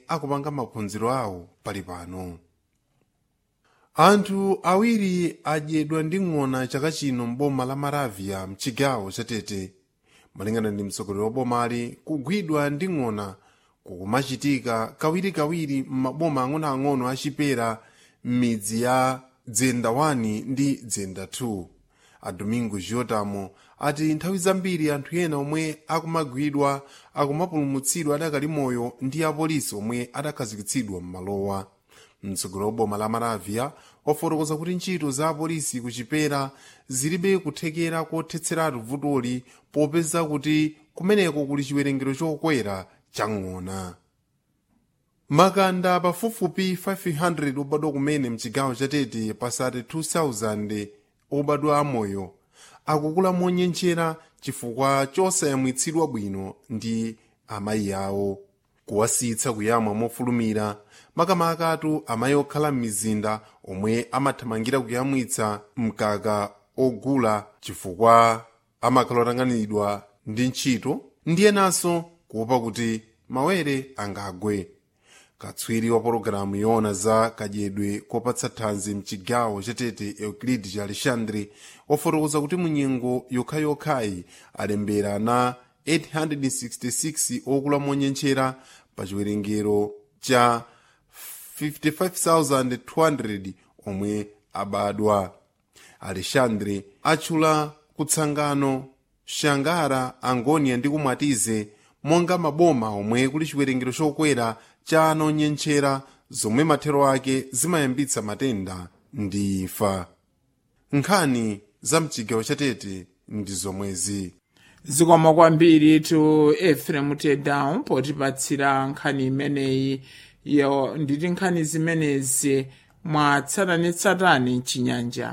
akupanga maphunziro awo pali pano anthu awiri adyedwa ndi ng'ona chaka chino m'boma la maravia mchigawo chatete malingana ndi mtsogoleri wa bomali kugwidwa ndi ng'ona kukumachitika kawirikawiri m'maboma ang'onoang'ono achipera m'midzi ya dzenda 1 ndi dzenda 2 a domingo giotamo ati nthawi zambiri anthu ena omwe akumagwidwa akumapulumutsidwa adakali moyo ndi apolisi omwe adakhazikitsidwa m'malowa mtsogoleri wa boma la maravia wafotokoza kuti ntchito za apolisi kuchipera zilibe kuthekera kothetseratu vutoli popeza kuti kumeneko kuli chiwerengero chokwera cha ng'ona makanda pafupifupi 500 obadwa kumene mchigawo chatete pasati 2000 obadwa amoyo akukula monyenchera chifukwa chosayamwitsidwa bwino ndi amayi awo kuwasitsa kuyamwa mofulumira makamakatu amayi okhala m'mizinda omwe amathamangira kuyamwitsa mkaka ogula chifukwa amakhala otang'anidwa ndi ntchito ndi enanso kuopa kuti mawere angagwe katswiri wa pologalamu yoona za kadyedwe kopatsa thanzi mchigawo chatete euclid cha alexandre wafotokoza kuti munyengo yokhayokhayi alembera na 866 okula monyenchera pa chiwerengero cha 55200 omwe abadwa alexandre atchula kutsangano shangara angonia ndi kumwatize monga maboma omwe kuli chiwerengero chokwera cha ana onyenchera zomwe mathero ake zimayambitsa matenda ndi imfa nkhani za mchigawo chatete ndi zomwezi zikomo kwambiri tu efrem tedown potipatsira nkhani imeneyi yo nditi nkhani zimenezi mwatsatanetsatane mchinyanja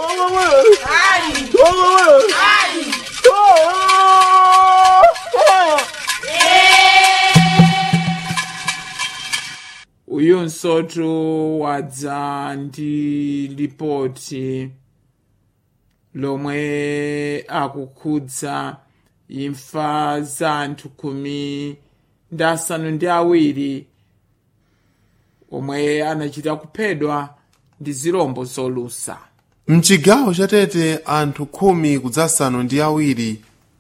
uyunso tu wadza ndi lipoti lomwe akukhudza imfa za anthu khumi ndi asanu ndi awiri omwe anachita kuphedwa ndi zirombo zolusa mchigawo chatete anthu khumi kudzasanu ndi awiri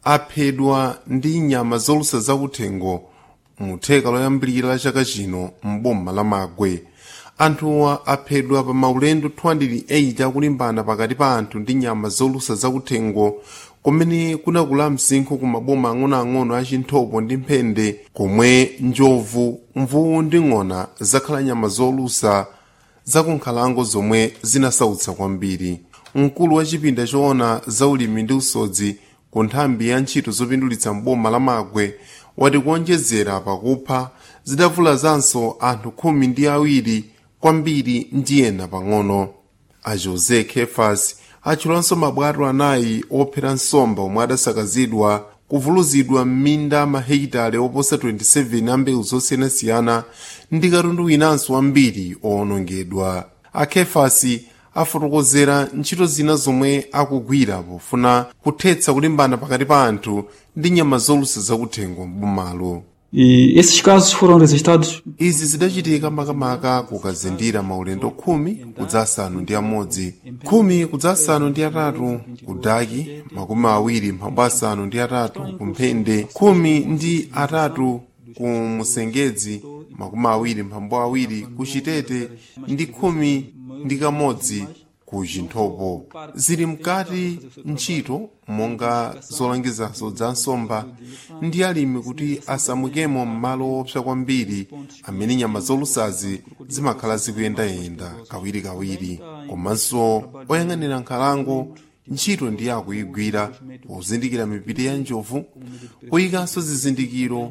aphedwa ndi nyama zolusa zakuthengo mu theka loyambirira la chaka chino m'boma la magwe anthuwa aphedwa pa maulendo 208 akulimbana pakati pa anthu ndi nyama zolusa zakuthengo kumene kunakula msinkhu ku maboma ang'onoang'ono a chinthopo ndi mphende komwe njovu mvuwu ndi ng'ona zakhala nyama zolusa zakunkhalango zomwe zinasautsa kwambiri mkulu wa chipinda choona zaulimi ndi usodzi ku nthambi ya ntchito zopindulitsa mboma la magwe wati kuonjezera pakupha zidavulazanso anthu khumi ndi awiri kwambiri ndi ena pang'ono a jose kefas atchulanso mabwato anayi ophera nsomba omwe adasakazidwa kuvuluzidwa m'minda mahekitale oposa 27 a mbewu zosiyanasiyana ndi katundu winanso wambiri owonongedwa a kefasi afotokozera ntchito zina zomwe akugwira pofuna kuthetsa kulimbana pakati pa anthu ndi nyama zolusa zakuthengo m'bomalo E esses casos foram registrados izi zidachitika makamaka kukazindira maulendo khumi kudza asanu ndi amodzi khumi kudza asanu ndi atatu ku daki makumi awiri mphambu asanu ndi atatu ku mphende khumi ndi atatu ku musengedzi makumi awiri mphambu awiri ku chitete ndi khumi ndi kamodzi ku chinthopo zili mkati ntchito monga zolangizazo za nsomba ndi alimi kuti asamukemo m'malo opsa kwambiri amene nyama zolusazi zimakhala zikuyendayenda kawirikawiri komanso oyang'anira nkhalango ntchito ndiye akuyigwira pozindikira mipiti ya njovu kuyikanso zizindikiro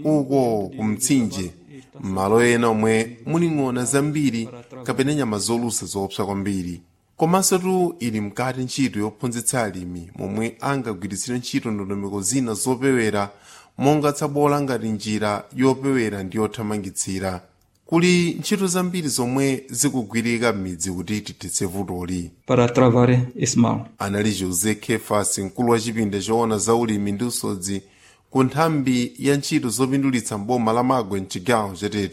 uko ku mtsinje m'malo ena omwe muli ng'ona zambiri kapena nyama zolusa zoopsa kwambiri komanso tu ili mkati ntchito yophunzitsa alimi momwe angagwiritsire ntchito ndondomeko zina zopewera monga tsabola ngati njira yopewera ndi yothamangitsira kuli ntchito zambiri zomwe zikugwirika m'midzi kuti tithetse vutoli para travar esse mal. anali jose kefas mkulu wa chipinda choona za ulimi ndi usodzi ku nthambi ya ntchito zopindulitsa mboma la magwe mchigawo chatete